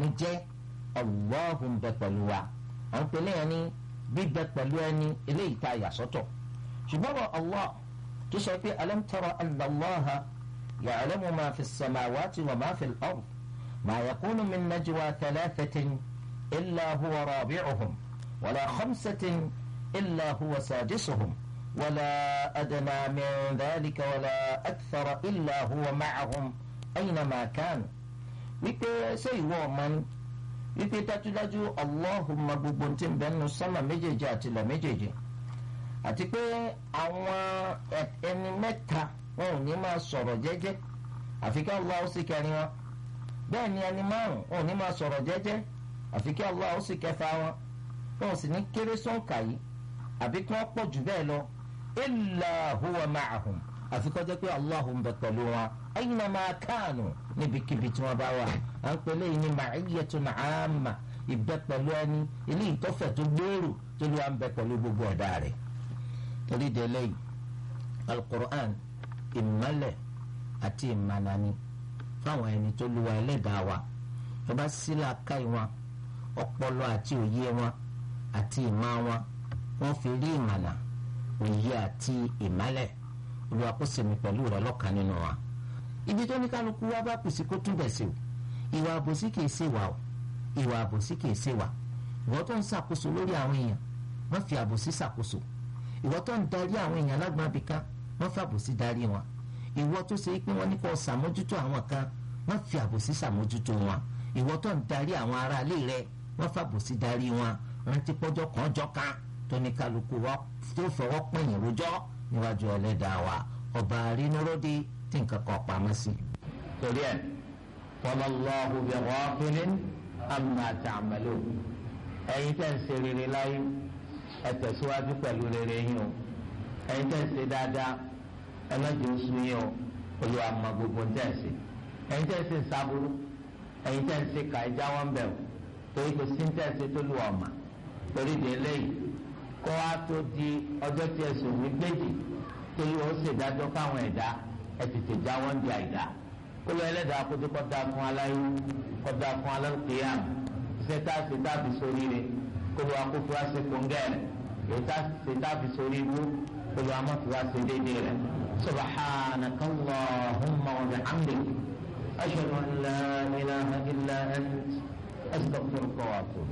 mi jẹ́ Allahu ń bẹ pẹ̀lú wa à ń pèlè yẹn ní bíbẹ pẹ̀lú ẹni eléyìí tá a yà sọ́tọ̀ ṣùgbọ́n wọ Allah tó sọ pé alam tara anna Allaha ya'lamu ma fi as-samawati wa ma fi al-ard ma yakunu min najwa thalathatin illa huwa rabi'uhum wala khamsatin illa huwa sadisuhum wala adna min dhalika wala akthara illa huwa ma'ahum aynama kanu wípé ṣé ìwọ ọmọ ni wípé dájúdájú Allahumma gbogbo tí ń bẹ nínú sánmà méjèèjì àti ilẹ̀ méjèèjì àti pé àwọn ẹni mẹ́ta wọn ò ní máa sọ̀rọ̀ jẹ́jẹ́ àfi kí Allah ó sì kẹrin wọn bẹ́ẹ̀ ni ẹni márùn wọn ò ní máa sọ̀rọ̀ jẹ́jẹ́ àfi kí Allah ó sì kẹfà wọn wọn ò sì ní kéré sọ́ǹkà yìí àbí kí wọ́n pọ̀ jù bẹ́ẹ̀ lọ illa huwa ma'ahum àfi kó jẹ́ pé Allahu ń bẹ pẹ̀lú wọn aynama kanu níbikíbi tí wọ́n bá wà à ń pèlè yìí ní ma'iyyatun 'amma ìbẹ pẹ̀lú ẹni ilé ìtọ́fẹ̀ tó gbèrò tó ló wà ń bẹ pẹ̀lú gbogbo ẹ̀dá rẹ̀ torí délé yìí alukur'an ìmọ̀lẹ̀ àti ìmànani fáwọn ẹni tó lu wa ẹlẹ́dàá wa tó bá sílẹ̀ aká wọn ọpọlọ àti òye wọn àti ìmọ̀ wọn wọ́n fi rí ìmànà òye àti ìmọ̀lẹ̀ olúwa kó sèmi pẹ̀lú rẹ̀ lọ́kàn nínú wa ibi tó ní kálukú wa bá kù sí kó túbẹ̀ sí o ìwà àbòsí kìí ṣe wà o ìwà àbòsí kìí ṣe wà ìwọ tó ń ṣàkóso lórí àwọn èèyàn wọ́n fi àbòsí ṣàkóso ìwọ tó ń darí àwọn èèyàn lágbọ́n abìkan wọ́n fi àbòsí darí wọn ìwọ tó ṣe pé wọ́n ní kó ṣàmójútó àwọn kan wọ́n fi àbòsí ṣàmójútó wọn ìwọ tó ń darí àwọn aráalé rẹ wọ́n fi àbòsí darí wọn rántí pọ́jọ́ kan jọ́ kan tó ní kálukú wa tó fọwọ́ pẹ̀yìn rojọ́ níwájú ẹlẹ́dàá wa ọba àrínúródì tí nǹkan kan pamọ́ sí. torí ẹ wallahu bi ghafilin amma ta'malun ẹ̀yin tẹ́ ń ṣe rere láyé ẹ tẹ̀síwájú pẹ̀lú rere yín o ẹ̀yin tẹ́ ń ṣe dáadáa ẹ má jẹ́ oṣù yín o olúwa mọ gbogbo ń tẹ̀ ṣe ẹ̀yin tẹ́ ń ṣe sábúrú ẹ̀yin tẹ́ ń ṣe kà ẹ jáwọ́ ń bẹ̀ o torí kò sí ń tẹ̀ ṣe tó lù ọ̀mà torí de eléyìí kó wá tó di ọjọ́ tí ẹ sùn ní méjì torí ó ṣèdájọ́ fáwọn ẹ̀dá ẹ tètè jáwọ́ ń di àìdá kó lọ ẹlẹ́dàá kótó kọ́ da fún aláyé kọ́ da fún alákìyàm iṣẹ́ tá a ṣe tá a fi sórí rẹ̀ kó lọ akófó wá ṣe kóńgẹ́ rẹ̀ èyí tá a ṣe tá a fi sórí ibú kó lọ amọ́fi wá ṣe déédéé rẹ̀ subhanaka allahumma wa bihamdik ashhadu an la ilaha illa ant astaghfiruka wa atubu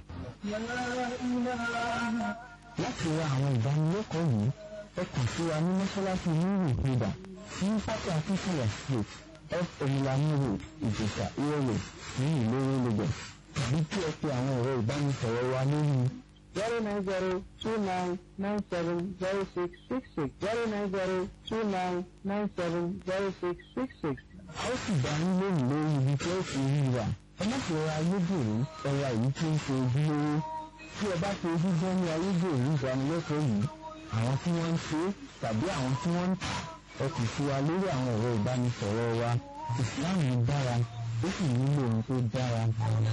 láti ra àwọn ìdánilẹ́kọ̀ọ́ yìí ẹ kàn sí wa ní mọ́ṣáláṣí nínú ìpínlẹ̀ ní pátá akíkúlẹ̀ street f omilami road ìjẹ̀sà ìrọ̀lẹ̀ ní ìlérò lagos tàbí kí ẹ pe àwọn ẹ̀rọ ìbánisọ̀rọ̀ wa lórí zero nine zero two nine nine seven zero six six six zero nine zero two nine nine seven zero six six six. a ó sì dá yín lóhùn lórí ibi tí ó fi rí wa ẹ má fi ra ayédèrú ẹ̀rọ èyí tí ń ṣe ojúlówó tí ẹ bá fi ojú gbọ́ ní ayédèrú ìdánilẹ́kọ̀ọ́ yìí àwọn tí wọ́n ń ṣe tàbí àwọn tí wọ́n ń tà ẹ kò sí wa lórí àwọn ẹ̀rọ ìbánisọ̀rọ̀ wa ìsìláàmù dára ó sì nílò ohun tó dára.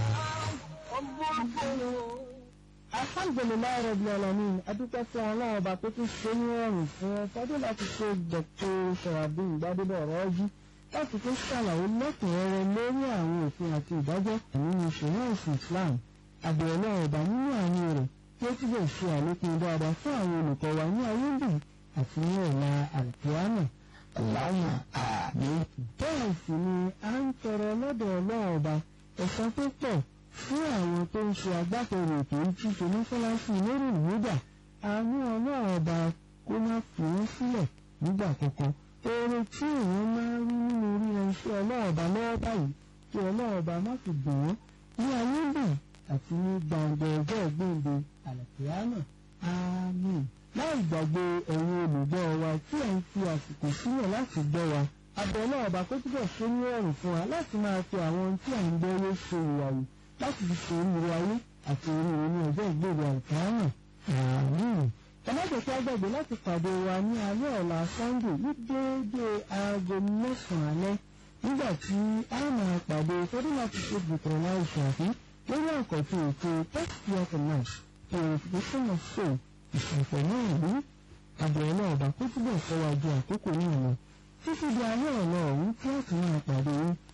alhamdulilayi rabbil alamin adúpẹ́ fún ọlọ́run ọba tó tún ṣe ní ọ̀rùn fún ọ fọdún láti ṣe dr sọ̀ràbí ìgbàdébọ̀ ọ̀rọ̀ ọjí láti tún ṣàlàyé lẹ́kùnrẹ́rẹ́ lórí àwọn òfin àti ìdájọ́ nínú ìṣòro ẹ̀sìn islam àbẹ̀rẹ̀ ọ̀dà nínú àánú rẹ̀ tí ó túbọ̀ ṣe àlékún dáadáa fún àwọn olùkọ́ wa ní ayélujára àti ní ọ̀la àlùkìyámà Allahumma àmín. bẹ́ẹ̀ sì ni a ń tọrọ lọ́dọ̀ ọlọ́run ọba ẹ̀san tó pọ̀ fún àwọn tó ń ṣe agbátẹrù ètò ìtútù mọ́ṣáláṣí lórí ìwúdà àánú ọlọ́run ọba kó má fi wọ́n sílẹ̀ nígbà kankan oore tí èèyàn máa ń rí nínú ríran iṣẹ́ ọlọ́run ọba lọ́wọ́ báyìí kí ọlọ́run ọba má fi dùn wọ́n ní ayélujára àti ní gbàǹgbà ọjọ́ ìgbéǹde àlàkìyámà àmín. láì gbàgbé ẹ̀yin olùgbọ́ wa tí ẹ̀ ń fi àsìkò sílẹ̀ láti gbọ́ wa abẹ́ náà ọba kó túbọ̀ ṣe ní ọ̀rùn fún wa láti máa fi àwọn ohun tí à ń gbọ́ yé ṣe ìwàwù láti fi ṣe oríire ayé àti oríire ní ọjọ́ ìgbéǹde àlàkìyámà àmín. ẹlẹ́dẹ̀ẹ́kẹ́ agbègbè láti pàdé wa ní alẹ́ ọ̀la sunday ní déédéé aago mẹ́sàn-án alẹ́ nígbà tí a máa pàdé sọ́dún láti ṣe gbìtàn láì ṣàfihàn lórí àkọ́tún ètò tẹ́sítì ọkọ̀ náà purification of soul ìṣẹ̀fẹ̀ náà rí àbẹ̀rẹ̀ náà bá kó túbọ̀ kọ́ wa ju àkókò náà lọ títí di alẹ́ ọ̀la ọ̀hún tí a tún máa pàdé yín